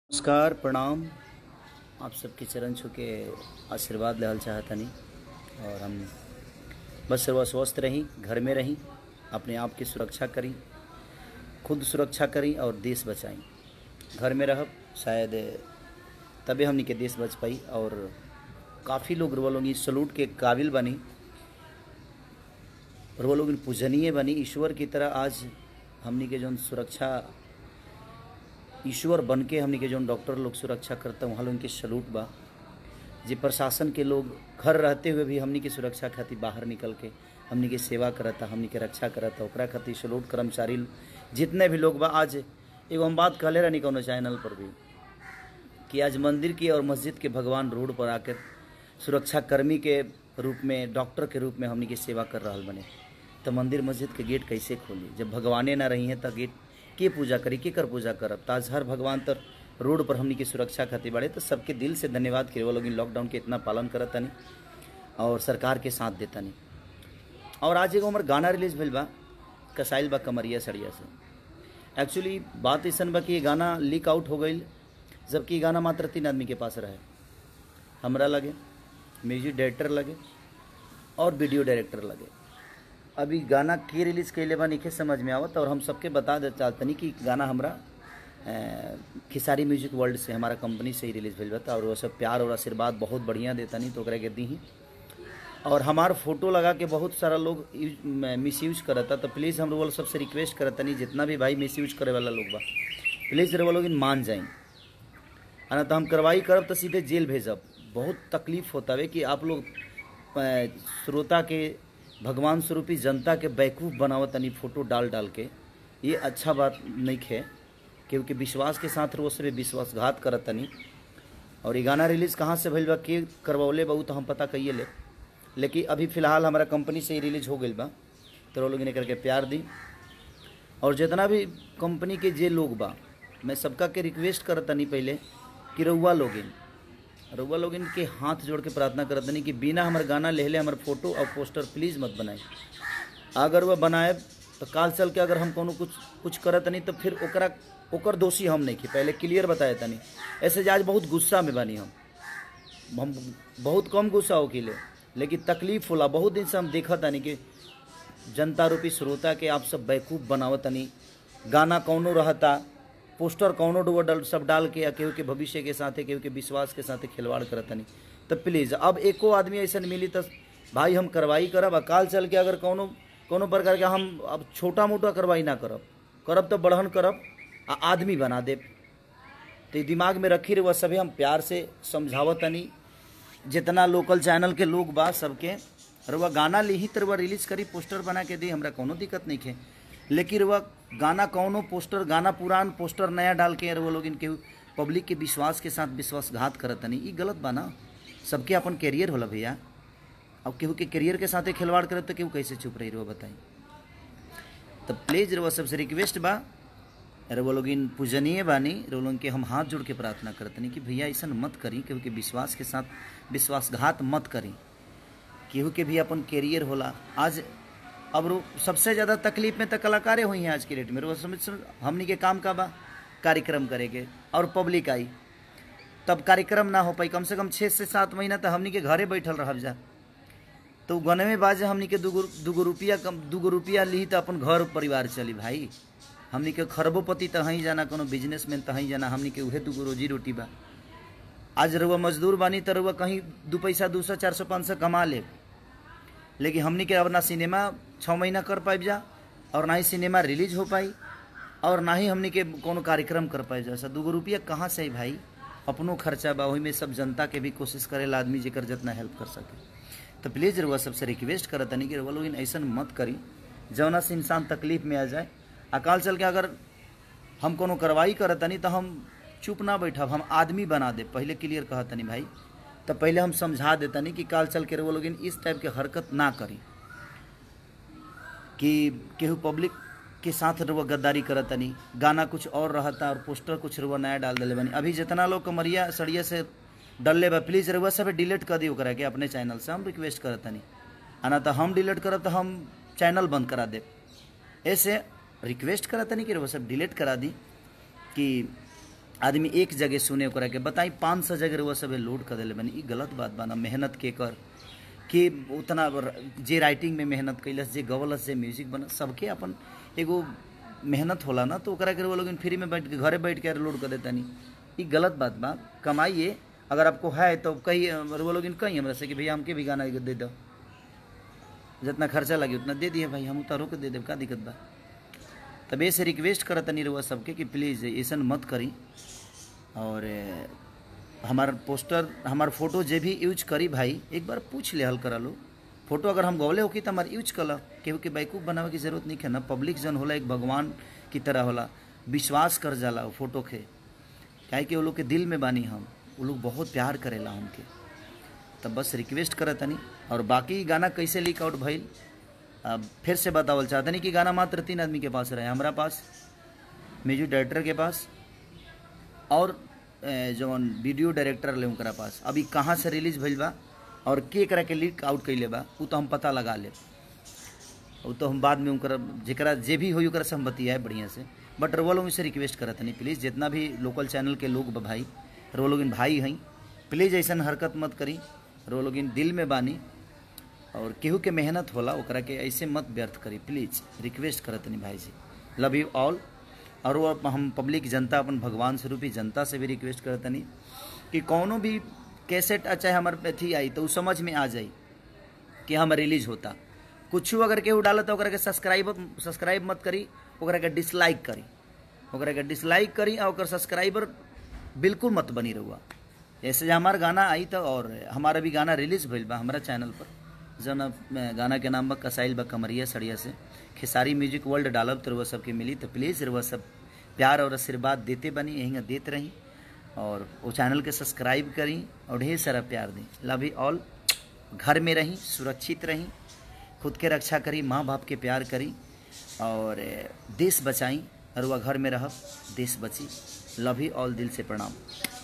नमस्कार प्रणाम आप सबके चरण छू के आशीर्वाद लेहल चाहतनी और हम बस सर्व स्वस्थ रही घर में रही अपने आप की सुरक्षा करी खुद सुरक्षा करी और देश बचाई घर में रहब शायद तबे हमनी के देश बच पाई और काफ़ी लोग रुआ लोग सलूट के काबिल बनी रुआ लोग पूजनीय बनी ईश्वर की तरह आज हमनी के जौन सुरक्षा ईश्वर बन के हमनी के जौन डॉक्टर लोग सुरक्षा करता वहाँ लोग के सलूट बा जे प्रशासन के लोग घर रहते हुए भी हमनी के सुरक्षा खातिर बाहर निकल के हमनी के सेवा करता हमनी के रक्षा करता ओकरा खातिर सलूट कर्मचारी जितने भी लोग बा आज एगो हम बात कहले रहनी कोनो चैनल पर भी कि आज मंदिर की और मस्जिद के भगवान रोड पर आकर सुरक्षा कर्मी के रूप में डॉक्टर के रूप में हमनी के सेवा कर रहा बने तो मंदिर मस्जिद के गेट कैसे खोली जब भगवाने ना रही हैं तो गेट के पूजा करी के कर पूजा करब ताज हर भगवान तर रोड पर हमनी की सुरक्षा खातिर बाड़े तो सबके दिल से धन्यवाद कि वो लोग लॉकडाउन के इतना पालन करत तनी और सरकार के साथ देता नहीं और आज एगो हमार गाना रिलीज भइल बा कसाइल बा कमरिया सड़िया से एक्चुअली बात ऐसा बा कि ये गाना लीक आउट हो गई जबकि ये गाना मात्र तीन आदमी के पास रहे हमरा लगे म्यूजिक डायरेक्टर लगे और वीडियो डायरेक्टर लगे अभी गाना के रिलीज कैले बा नहीं समझ में आवत और हम सबके बता दे चाहतनी कि गाना हमरा अ, खिसारी म्यूजिक वर्ल्ड से हमारा कंपनी से ही रिलीज भेल बा और वो सब प्यार और आशीर्वाद बहुत बढ़िया देता नहीं तो ओकरा के दी ही और हमार फोटो लगा के बहुत सारा लोग मिस यूज करता तो प्लीज़ हम लोग सबसे रिक्वेस्ट करता नहीं जितना भी भाई मिस यूज करे वाला लोग बा प्लीज़ वो लोग इन मान जाए है ना तो हम कार्रवाई करब तो सीधे जेल भेजब बहुत तकलीफ होता है कि आप लोग अ, श्रोता के भगवान स्वरूपी जनता के बैकूफ बनावत तनी फोटो डाल डाल के ये अच्छा बात नहीं है क्योंकि विश्वास के साथ वो सब विश्वासघात करत तनी और ये गाना रिलीज कहाँ से भइल बा के करवौले बा उ तो हम पता कहिए ले लेकिन अभी फिलहाल हमारा कंपनी से ही रिलीज हो गई बा तो वो लोग इन्हें करके प्यार दी और जितना भी कंपनी के जे लोग बा मैं सबका के रिक्वेस्ट करत तनी पहले कि रउआ लोगिन रउआ लोगिन के हाथ जोड़ के प्रार्थना करत तनी कि बिना हमार गाना लेहले हमार फोटो और पोस्टर प्लीज़ मत बनाए अगर वह बनाए तो काल चल के अगर हम कोनो कुछ कुछ करत नहीं तो फिर ओकरा ओकर दोषी हम नहीं की पहले क्लियर बताए तनी ऐसे जे आज बहुत गुस्सा में बानी हम हम बहुत कम गुस्सा हो किले लेकिन तकलीफ होला बहुत दिन से हम देखा तानी कि जनता रूपी श्रोता के आप सब बैकूफ बनावत तनी गाना कौनो रहता पोस्टर कौनो डुबो डल सब डाल के या केहू के भविष्य के साथे केहू के विश्वास के साथे खिलवाड़ करत तनी तो प्लीज़ अब एको आदमी ऐसा मिली तो भाई हम कार्रवाई करब आ काल चल के अगर कौनो कौनो प्रकार के हम अब छोटा मोटा कार्रवाई ना करब करब तो बढ़न करब आ आदमी बना देब तो ई दिमाग में रखी रहे वह सभी हम प्यार से समझावत तनी जितना लोकल चैनल के लोग बा सबके रुआ गाना ली ही तो रुआ रिलीज करी पोस्टर बना के दी हमरा कोनो दिक्कत नहीं है लेकिन रुआ गाना कौनो पोस्टर गाना पुरान पोस्टर नया डाल के रुआ लोग इनके पब्लिक के विश्वास के साथ विश्वासघात करत तनी ई गलत बा ना सबके अपन कैरियर होला भैया अब केहू के कैरियर के साथे खिलवाड़ करत तो केहू कैसे चुप रही रुआ बताई तो प्लीज रुआ सबसे रिक्वेस्ट बा रउआ लोग इन पूजनीय बानी रउआ लोगन के हम हाथ जोड़ के प्रार्थना करतनी कि भैया ऐसा मत करी केहू के विश्वास के साथ विश्वासघात मत करी केहू के भी अपन कैरियर होला आज अब रो सबसे ज़्यादा तकलीफ में तो कलाकारें हुई हैं आज की डेट में रोज समझ समझ हमनी के काम का बा कार्यक्रम करेके और पब्लिक आई तब कार्यक्रम ना हो पाई कम से कम छः से सात महीना तो हमनी के घरे बैठल रहब जा तो गने में बाजे हमनी के दूगो दूगो रुपया कम दूगो रुपया ली तो अपन घर परिवार चली भाई हमनी के खरबोपति तहीं जाना कोनो बिजनेसमैन तहीं जाना हमनी के उहे दूगो रोजी रोटी बा आज रउआ मजदूर बानी तो रउआ कहीं दू पैसा दू सौ चार सौ पाँच सौ कमा ले लेकिन हमनी के अब ना सिनेमा छः महीना कर पाइब जा और ना ही सिनेमा रिलीज हो पाई और ना ही हमनी के कोनो कार्यक्रम कर पाए जा दूगो रुपया कहाँ से आई भाई अपनो खर्चा बा वही में सब जनता के भी कोशिश करेला आदमी जेकर जितना हेल्प कर सके तो प्लीज़ रउआ सबसे रिक्वेस्ट करत तनी कि रउआ लोग ऐसा मत करी जौना से इंसान तकलीफ में आ जाए अकाल चल के अगर हम कोनो कार्रवाई करत तनी तो हम चुप ना बैठब हम आदमी बना दे पहले क्लियर कहत तनी भाई तो पहले हम समझा देतनी कि काल चल के रउआ लोग इस टाइप के हरकत ना करी कि केहू पब्लिक के साथ रुआ गद्दारी करत तनी गाना कुछ और रहता और पोस्टर कुछ रुआ नया डाल दिले बनी अभी जितना लोग कमरिया सड़िया से डलले बा प्लीज़ रुआ सब डिलीट कर दी ओकरा के अपने चैनल से हम रिक्वेस्ट करत तनी आ ना तो हम डिलीट करब तो हम चैनल बंद करा देब ऐसे रिक्वेस्ट करा तनी कि रुआ सब डिलीट करा दी कि आदमी एक जगह सुने ओकरा के बताई पाँच सौ जगह रउआ सब लोड कर दिले बनी ई गलत बात बा ना मेहनत के कर के उतना र- जे राइटिंग में मेहनत कैलस जे गवलस जे म्यूजिक बना सबके अपन एगो मेहनत होला ना तो ओकरा के रउआ लोग फ्री में बैठ के घरे बैठ के लोड कर देता नहीं ई गलत बात बा कमाइए अगर आपको है तो कही रउआ लोग कही हमरा से कि भैया हमके भी गाना एगो दे दो जितना खर्चा लगे उतना दे दिए भाई हम उतारो के दे देब का दिक्कत बा तब ऐसे रिक्वेस्ट करत तनी रउआ सबके कि प्लीज़ ऐसन मत करी और ए, हमार पोस्टर हमार फोटो जे भी यूज करी भाई एक बार पूछ ले हल करा लो फोटो अगर हम गवले होकी तो हमार यूज कला केहू के बैकूफ बनावे की जरूरत नहीं है ना पब्लिक जन होला एक भगवान की तरह होला विश्वास कर जाला वो फोटो के काहे कि वो लोग के दिल में बानी हम वो लोग बहुत प्यार करेला हमके तब बस रिक्वेस्ट करत तनी और बाकी गाना कैसे लीक आउट भइल अब फिर से बतावल चाहतनी कि गाना मात्र तीन आदमी के पास रहे हमारा पास म्यूजिक डायरेक्टर के पास और ए, जौन वीडियो डायरेक्टर ले उनकरा पास अभी कहाँ से रिलीज भइल बा और के करा के लीक आउट कैले बा उ तो हम पता लगा लेब उ तो हम बाद में उनकर जेकरा जे भी होई ओकरा से हम बतियाए बढ़िया से बट रउआ लोग से रिक्वेस्ट करत नहीं प्लीज़ जितना भी लोकल चैनल के लोग बा भाई रउआ लोग भाई हैं प्लीज़ ऐसन हरकत मत करी रउआ लोग दिल में बानी और केहू के मेहनत होला ओकरा के ऐसे मत व्यर्थ करी प्लीज़ रिक्वेस्ट करत नहीं भाई जी लव यू ऑल और वो हम पब्लिक जनता अपन भगवान स्वरूपी जनता से भी रिक्वेस्ट करत नहीं कि कौनो भी कैसेट चाहे हमारे अथी आई तो उ समझ में आ जाई कि हम रिलीज होता कुछ अगर केहू डालत तो ओकरा के सब्सक्राइब सब्सक्राइब मत करी ओकरा के डिसलाइक करी ओकरा के डिसलाइक करी और ओकर सब्सक्राइबर बिल्कुल मत बनी रहुआ जैसे जे हमार गाना आई तो और हमारा भी गाना रिलीज भइल बा हमारा चैनल पर जौन अब, अ, गाना के नाम बा कसाइल बा कमरिया सड़िया से खेसारी म्यूजिक वर्ल्ड डालब तो रउआ सबके मिली तो प्लीज़ रउआ सब प्यार और आशीर्वाद देते बनी यहीं देते रही और वो चैनल के सब्सक्राइब करी और ढेर सारा प्यार दी लव यू ऑल घर में रहीं सुरक्षित रहीं खुद के रक्षा करी माँ बाप के प्यार करी और ए, देश बचाई और वह घर में रहब देश बची लव यू ऑल दिल से प्रणाम